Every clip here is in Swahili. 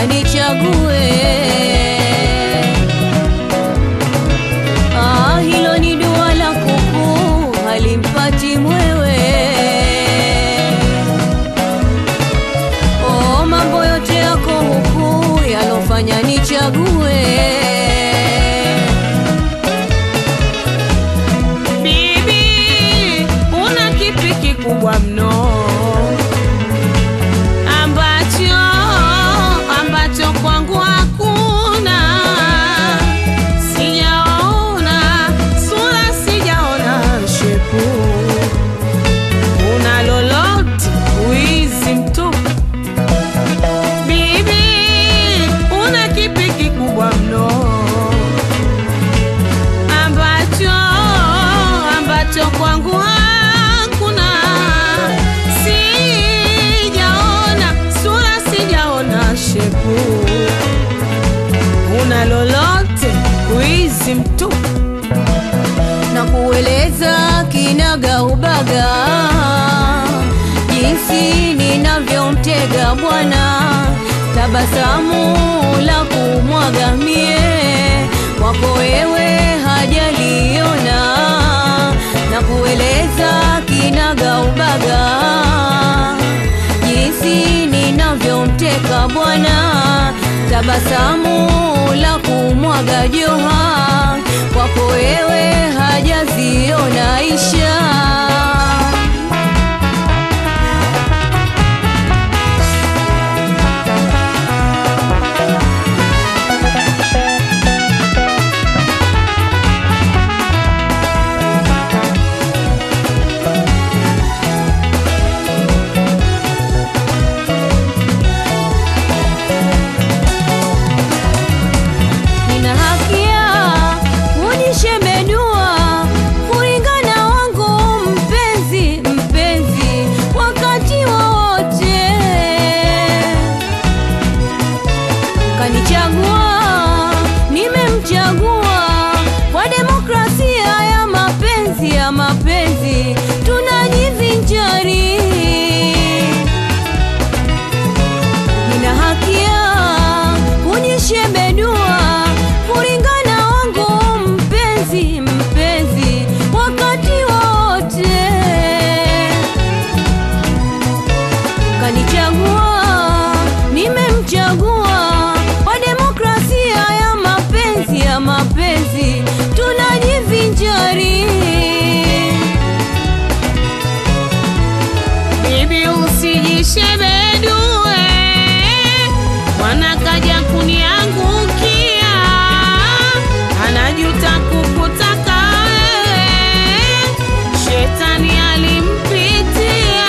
alofanya nichague. Ah, hilo ni dua la kuku halimpati mwewe. Oh, mambo yote yako huku yalofanya nichague. Bibi, una kipi kikubwa mno ambacho ambacho kwangu hakuna? Sijaona sura, sijaona shepu, una lolote wizi mtupu. Bibi, una kipi kikubwa mno ambacho ambacho kwangu hakuna, sijaona sura, sijaona shepu, una lolote wizi mtupu. na kueleza kinaga ubaga jinsi ninavyomtega bwana, tabasamu la kumwaga mie kwako wewe hajaliona, na kueleza kinaga ubaga jinsi ninavyomteka bwana, tabasamu la kumwaga joha kwako wewe hajaziona isha. Nina haki ya kujishemedua kulingana wangu mpenzi, mpenzi wakati wowote kanichagua, nimemchagua kwa demokrasia ya mapenzi, ya mapenzi tunajivinjari nina haki ya kujishebedua kulingana wangu mpenzi, mpenzi wakati wote kanichagua, nimemchagua kwa demokrasia ya mapenzi, ya mapenzi tunajivinjari Bibi usijishebedue, mwana kaja kuniangukia, anajuta kukutaka wewe, shetani alimpitia.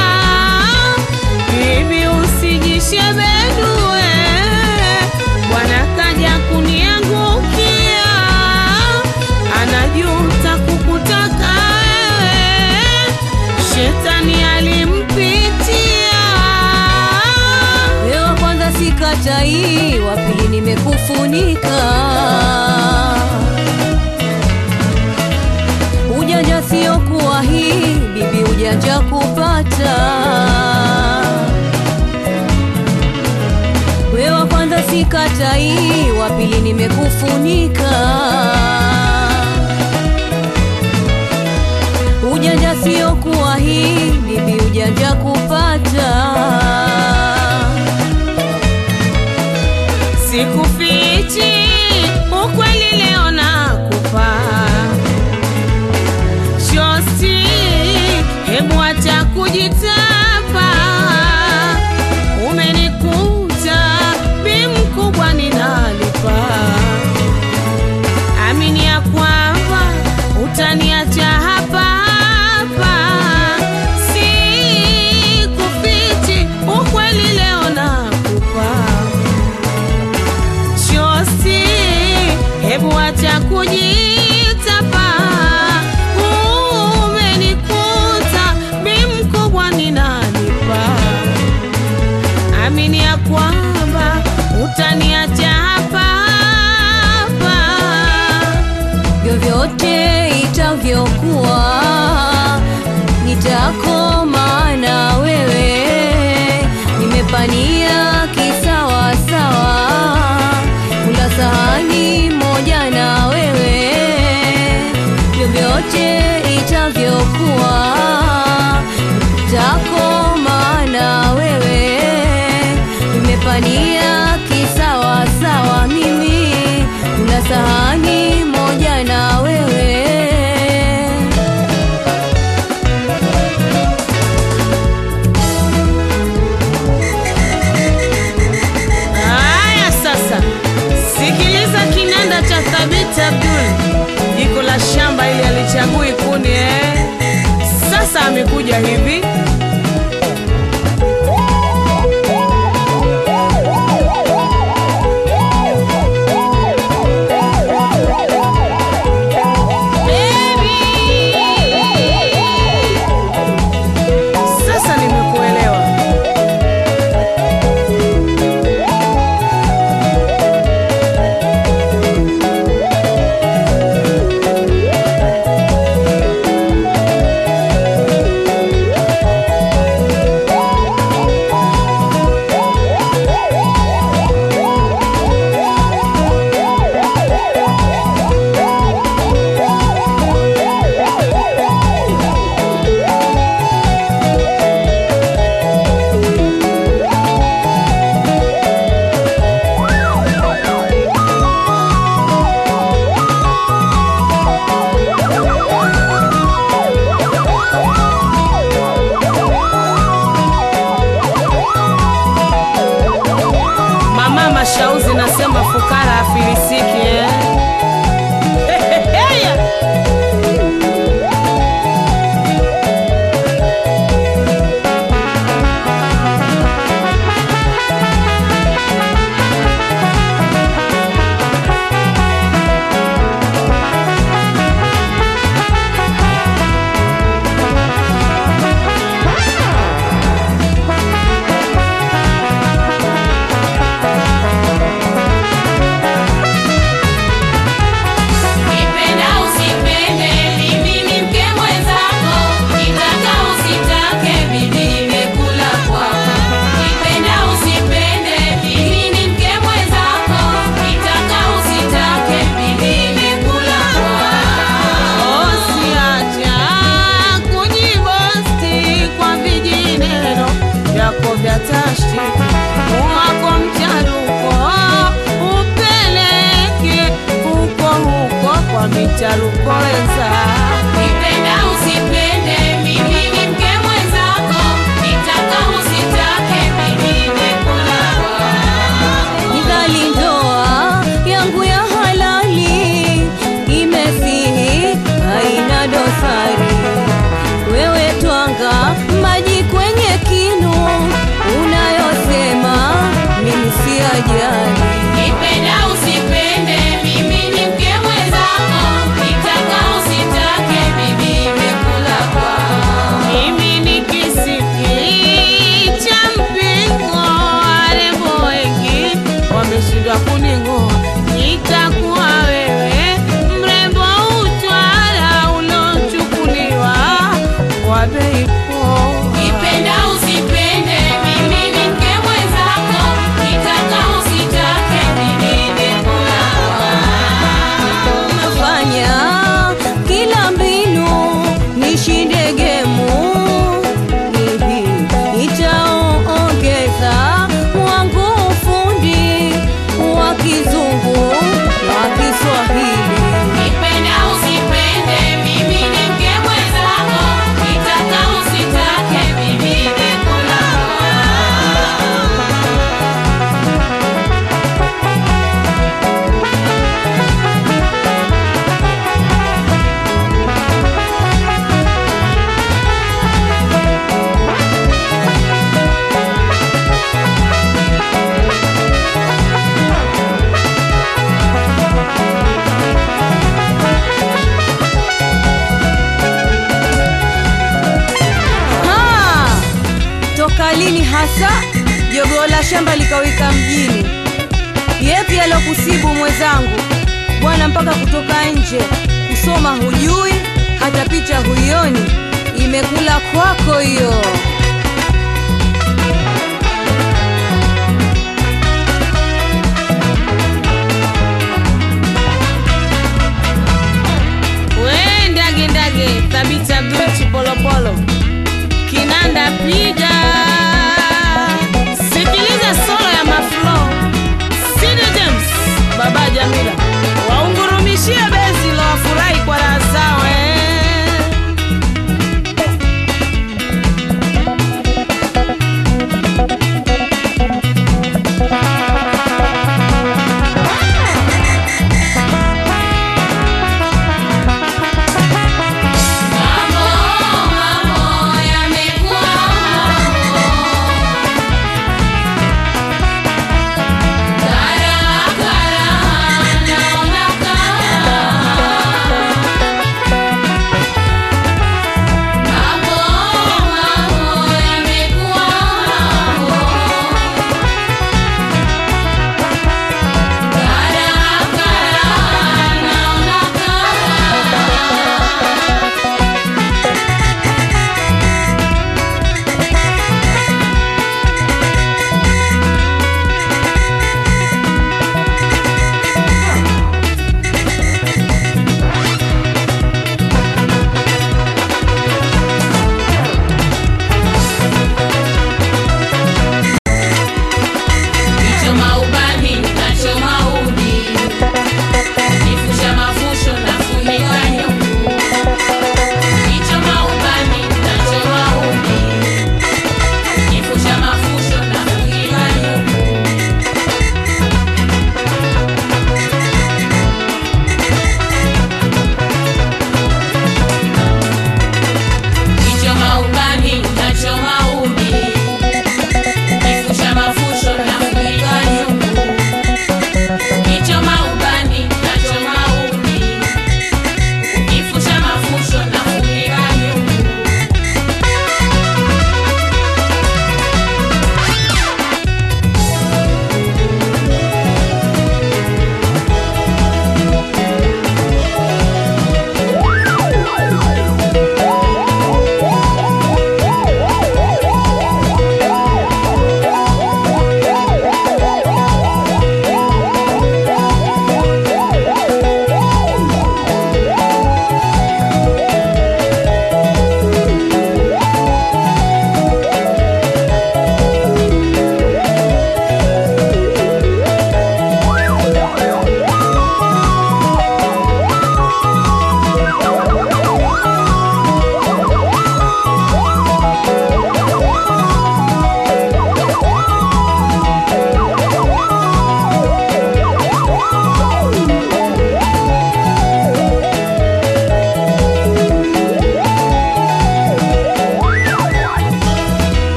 Bibi usijishebedue, mwana kaja kuniangukia, anajuta kukutaka wewe, shetani alimpitia. Wewe wa kwanza sikatai, wa pili nimekufunika. Ujanja sio kuwa hii bibi, ujanja kupata. Wewe wa kwanza sikatai, wa pili nimekufunika. Ujanja sio kuwa hii bibi, ujanja kupata. Sikufichi ukweli, leo nakupa shosti, hebu acha kujitapa. Umenikuta bi mkubwa, ninalipa. Amini ya kwamba utaniacha hapa hapa, sikufichi ukweli, leo nakupa shosti, hebu acha kujitapa. Umenikuta bi mkubwa, ninalipa. Amini ya kwamba utaniacha hapa hapa. vyovyote itavyokuwa, nitakoma na wewe, nimepania kisawasawa, sahani moja na wewe Haya sasa, sikiliza kinanda cha Thabit Abdul, jiko la shamba ili alichagui kuni eh. Sasa amekuja hivi Sasa nimekuelewa. Mama Mashauzi nasema fukara afilisiki eh. Heheheya. Nipenda usipende, mimi ni mke mwenzako. Nitaka usitake, mimi nimekula kwako. Nipenda usipende, mimi ni mke mwenzako. Nitaka usitake, mimi nimekula kwako. Usiacha kujibosti kwa vijineno vyako vya tashti wako mcharuko upeleke huko huko kwa micharuko weza Nipenda usipende, mimi ni mke mwenzako. Nitaka usitake, mimi nimekula kwako. Nidhali ndoa yangu ya halali imesihi, haina dosari. Wewe twanga maji kwenye kinu, unayosema mimi si ajali. Nipenda usipende, mimi ni mke mwenzako. Nitaka usitake, mimi nimekula kwako. mimi ni kisiki cha mpingo warembo wengi wameshindwa kuning'oa itakuwa wewe mrembo utwala ulochukuliwa kwa bei poa Nipenda usipende, mimi ni mke mwenzako. Nitaka usitake, mimi nimekula kwako. Unafanya kila mbinu nishinde gemu hivi, nitaongeza wangu ufundi wa kizungu wa Kiswahili. Nipenda usipende, mimi ni mke mwenzako. Nitaka usitake, mimi nimekula kwako. Ha! Toka lini hasa jogoo la shamba likawika mjini? Yepi alokusibu mwenzangu bwana, mpaka kutoka nje kusoma hujui, hata picha huioni, imekula kwako hiyo.